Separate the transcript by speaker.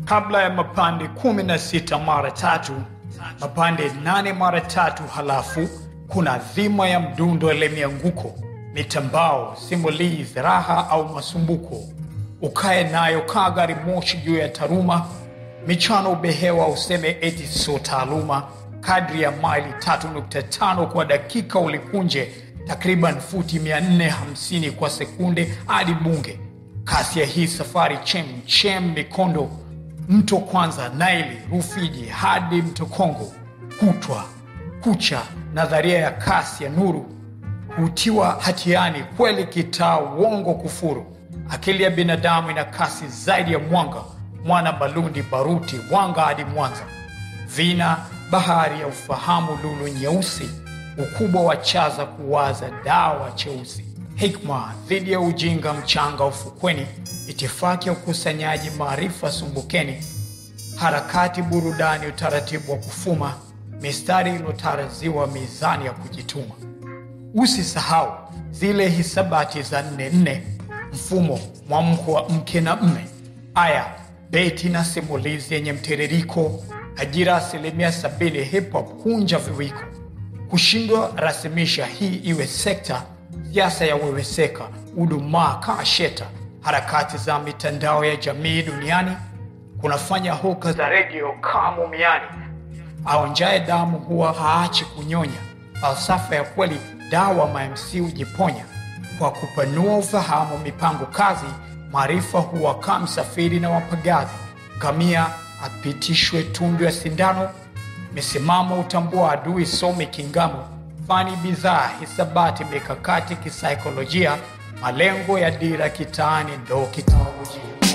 Speaker 1: kabla ya mapande 16 mara tatu, mapande 8 mara tatu, halafu kuna dhima ya mdundo ile mianguko, mitambao, simulizi, raha au masumbuko. Ukae nayo kaa gari moshi juu ya taruma, michano ubehewa, useme eti sio taaluma. Kadri ya maili 3.5 kwa dakika ulikunje takriban futi 450 kwa sekunde hadi Bunge. Kasi ya hii safari chem chem, mikondo, mto kwanza, Naili, Rufiji hadi mto Kongo, kutwa kucha, nadharia ya kasi ya nuru hutiwa hatiani kweli, kitaa uongo, kufuru. Akili ya binadamu ina kasi zaidi ya mwanga, mwana Balundi, baruti, wanga hadi Mwanza, vina bahari ya ufahamu, lulu nyeusi, ukubwa wa chaza kuwaza, dawa cheusi, hikma dhidi ya ujinga, mchanga ufukweni, itifaki ya ukusanyaji maarifa sumbukeni, harakati burudani, utaratibu wa kufuma, mistari iliyotaraziwa, mizani ya kujituma. Usisahau zile hisabati za nne nne, mfumo mwamko wa mke na mme, aya beti na simulizi yenye mtiririko, ajira asilimia sabini, hip hop kunja viwiko, kushindwa rasimisha hii iwe sekta, siasa ya weweseka, udumaa kaa sheta, harakati za mitandao ya jamii duniani kunafanya hoka za redio kaa mumiani, aonjaye damu huwa haachi kunyonya, falsafa ya kweli dawa mamc hujiponya kwa kupanua ufahamu, mipango kazi, maarifa huwa kaa msafiri na wapagazi, ngamia apitishwe tundu ya sindano, misimamo utambua adui, some kingamo, fani bidhaa, hisabati, mikakati kisaikolojia, malengo ya dira kitaani ndo kitaolojia.